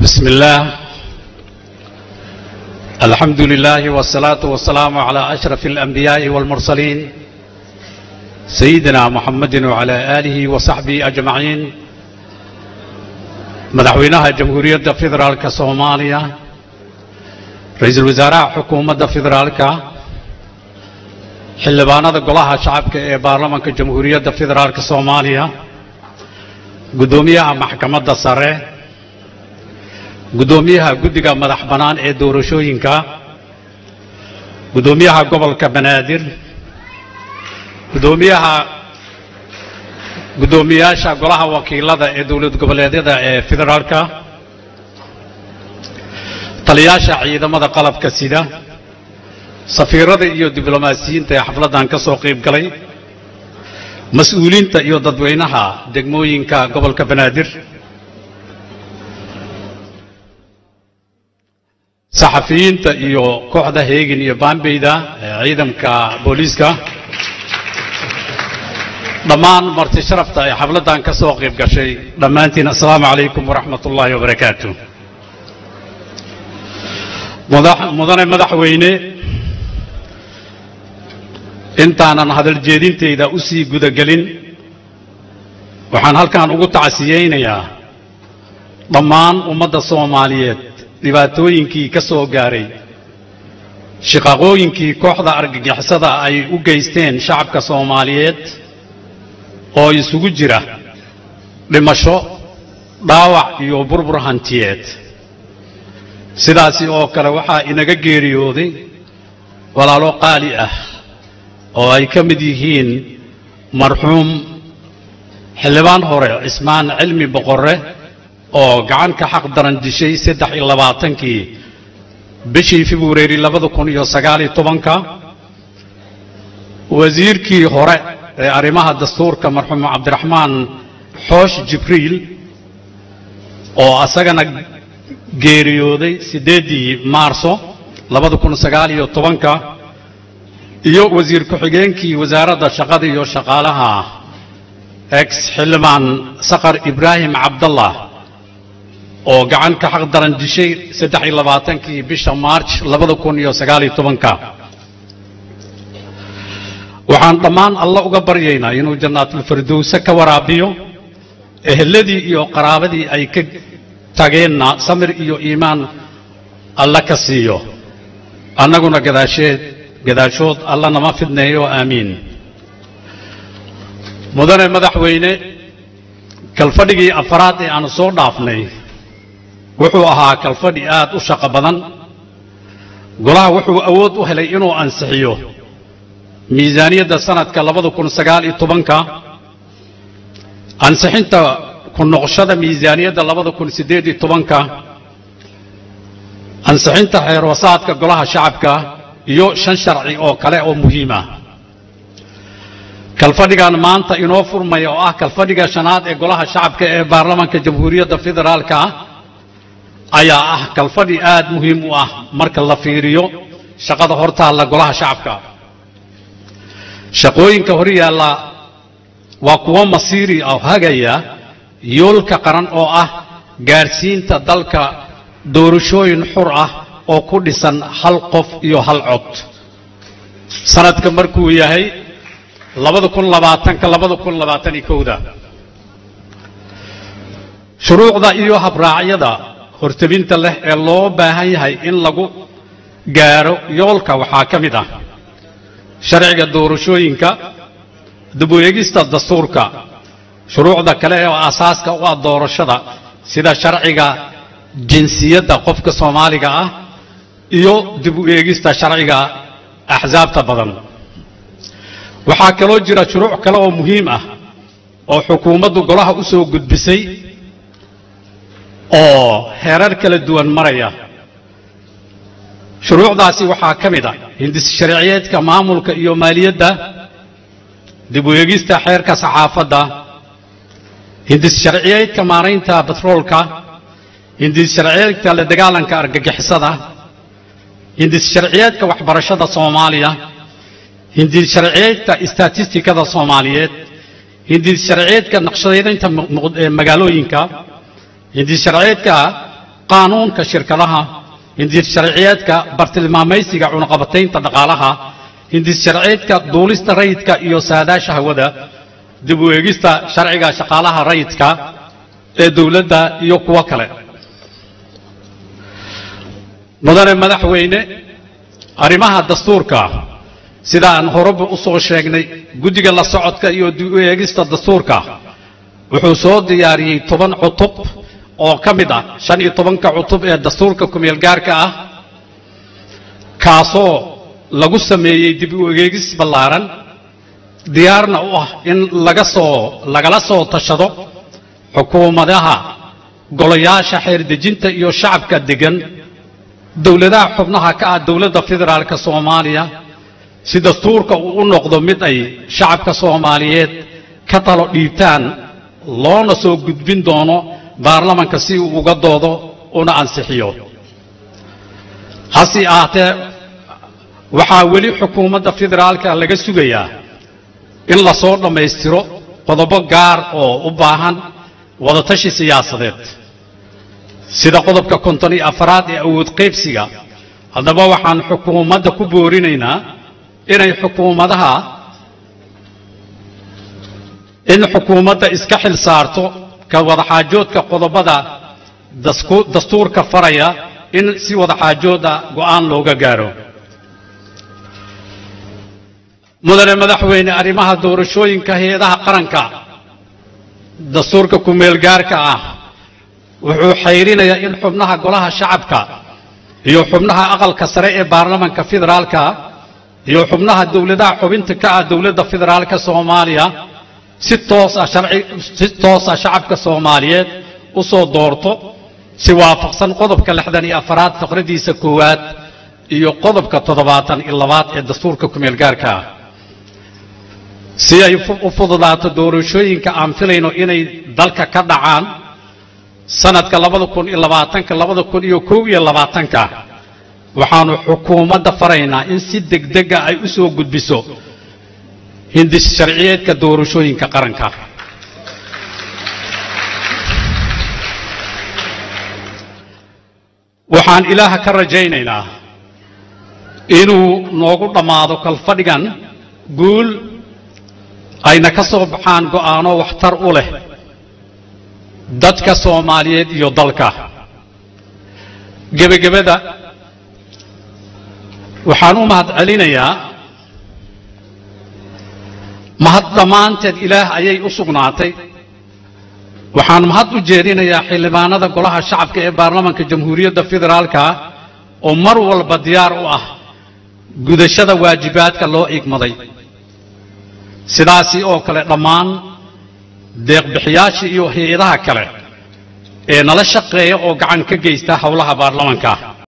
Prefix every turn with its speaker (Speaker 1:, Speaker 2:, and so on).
Speaker 1: بسم الله الحمد لله والصلاة والسلام على أشرف الأنبياء والمرسلين سيدنا محمد وعلى آله وصحبه أجمعين madaxweynaha jamhuuriyadda federaalka soomaaliya ra-iisul wasaaraha xukuumadda federaalka xildhibaanada golaha shacabka ee baarlamanka jamhuuriyadda federaalka soomaaliya guddoomiyaha maxkamadda sare guddoomiyaha guddiga madax bannaan ee doorashooyinka guddoomiyaha gobolka banaadir guddoomiyaha guddoomiyaasha golaha wakiilada ee dowlad goboleedyada ee federaalka taliyaasha ciidamada qalabka sida safiirada iyo diblomaasiyiinta ee xafladdan ka soo qayb galay mas-uuliinta iyo dadweynaha degmooyinka gobolka banaadir saxafiyiinta iyo kooxda heegin iyo baambeyda ee ciidamka booliiska dhammaan marti sharafta ay xafladdan ka soo qayb gashay dhammaantiin assalaamu calaykum waraxmat ullaahi wabarakaatu mudane madaxweyne intaanan hadal jeedintayda u sii gudagelin waxaan halkan ugu tacsiyeynayaa dhammaan ummadda soomaaliyeed dhibaatooyinkii ka soo gaaray shiqaqooyinkii kooxda argagixisada ay u geysteen shacabka soomaaliyeed oo isugu jira dhimasho dhaawac iyo burbur hantiyeed sidaasi oo kale waxaa inaga geeriyooday walaalo qaali ah oo ay ka mid yihiin marxuum xildhibaan hore cismaan cilmi boqorre oo gacan ka xaq daran dishay saddex iyo labaatankii bishii februari labada kun iyo sagaaliyo tobanka wasiirkii hore ee arrimaha dastuurka marxuum cabdiraxmaan xoosh jibriil oo asagana geeriyooday siddeeddii maarso labada kun sagaal iyo tobanka iyo wasiir ku-xigeenkii wasaaradda shaqada iyo shaqaalaha ex xildhibaan saqar ibraahim cabdallah oo gacan ka xaq daran dishay saddex iyo labaatankii bisha maarj labada kun iyo sagaal iyo tobanka waxaan dhammaan alla uga baryaynaa inuu jannaatulfirdowse ka waraabiyo eheladii iyo qaraabadii ay ka tageenna samir iyo iimaan alla ka siiyo annaguna gadaasheed gadaashood alla nama fidneeyo aamiin mudane madaxweyne kalfadhigii afaraad ee aanu soo dhaafnay wuxuu ahaa kalfadhi aad u shaqo badan golaha wuxuu awood u helay inuu ansixiyo miisaaniyadda sanadka labada kun sagaal iyo tobanka ansixinta ku noqoshada miisaaniyadda labada kun siddeed iyo tobanka ansixinta xeerwasaadka golaha shacabka iyo shan sharci oo kale oo muhiima kalfadhigan maanta inoo furmaya oo ah kalfadhiga shanaad ee golaha shacabka ee baarlamanka jamhuuriyadda federaalka ayaa ah kalfadhi aad muhiim u ah marka la fiiriyo shaqada hortaalla golaha shacabka shaqooyinka hor yaalla waa kuwo masiiri oo hagaya yoolka qaran oo ah gaadhsiinta dalka doorashooyin xur ah oo ku dhisan hal qof iyo hal cod sanadka markuu yahay labada kun labaatanka labada kun labaatan iyo kowda shuruucda iyo habraacyada hortebinta leh ee loo baahan yahay in lagu gaadho yoolka waxaa ka mid ah sharciga doorashooyinka dib u eegista dastuurka shuruucda kale oo asaaska u ah doorashada sida sharciga jinsiyadda qofka soomaaliga ah iyo dib u eegista sharciga axsaabta badan waxaa kaloo jira shuruuc kale oo muhiim ah oo xukuumaddu golaha u soo gudbisay oo heerar kala duwan maraya shuruucdaasi waxaa ka mid ah hindis sharciyeedka maamulka iyo maaliyadda dib u eegista xeerka saxaafadda hindis sharciyeedka maaraynta batroolka hindis sharciyeedka la dagaalanka argagixisada hindis sharciyeedka waxbarashada soomaaliya hindis sharciyeedka istatistikada soomaaliyeed hindis sharciyeedka naqshadeynta magaalooyinka hindis sharciyeedka qaanuunka shirkadaha hindis sharciyeedka bartilmaamaysiga cunaqabataynta dhaqaalaha hindis sharciyeedka duulista rayidka iyo saadaasha hawada dib u eegista sharciga shaqaalaha rayidka ee dowladda iyo kuwo kale mudane madaxweyne arrimaha dastuurka sida aan horeba u soo sheegnay guddiga la socodka iyo dib u eegista dastuurka wuxuu soo diyaariyey toban cutub oo ka mid ah shan iyo tobanka cutub ee dastuurka kumeel gaarka ah kaasoo lagu sameeyey dib u eegis ballaaran diyaarna u ah in laga soo lagala soo tashado xukuumadaha golayaasha xeerdejinta iyo shacabka degan dowladaha xubnaha ka ah dowladda federaalka soomaaliya si dastuurka uu u noqdo mid ay shacabka soomaaliyeed ka talo dhiibtaan loona soo gudbin doono baarlamanka si uu uga doodo una ansixiyo hase ahaatee waxaa weli xukuumadda federaalka laga sugayaa in lasoo dhammaystiro qodobo gaar oo u baahan wadatashi siyaasadeed sida qodobka konton iyo afaraad ee awood qaybsiga haddaba waxaan xukuumadda ku boorinaynaa inay xukuumadaha in xukuumadda iska xil saarto ka wadaxaajoodka qodobada dastuurka faraya in si wadaxaajooda go'aan looga gaaro mudane madaxweyne arrimaha doorashooyinka hay-adaha qaranka dastuurka kumeel gaarka ah wuxuu xayrinayaa in xubnaha golaha shacabka iyo xubnaha aqalka sare ee baarlamanka federaalka iyo xubnaha dowladaha xubinta ka ah dowladda federaalka soomaaliya si toosa sharci si toosa shacabka soomaaliyeed u soo doorto si waafaqsan qodobka lixdan iyo afaraad faqradiisa koowaad iyo qodobka toddobaatan iyo labaad ee dastuurka kumeel gaarka ah si ay u fududaato doorashooyinka aan filayno inay dalka ka dhacaan sanadka labada kun iyo labaatanka labada kun iyo kow iyo labaatanka waxaanu xukuumadda faraynaa in si degdega ay u soo gudbiso hindis sharciyeedka doorashooyinka qaranka waxaan ilaaha ka rajaynaynaa inuu noogu dhammaado kalfadhigan guul ayna ka soo baxaan go'aano waxtar u leh dadka soomaaliyeed iyo dalka gebagabada waxaan u mahad celinayaa mahad dhammaanteed ilaah ayay u sugnaatay waxaan mahad u jeedinayaa xildhibaanada golaha shacabka ee baarlamanka jamhuuriyadda federaalka oo mar walba diyaar u ah gudashada waajibaadka loo igmaday sidaasi oo kale dhammaan deeqbixiyaasha iyo hay-adaha kale ee nala shaqeeya oo gacan ka geysta howlaha baarlamanka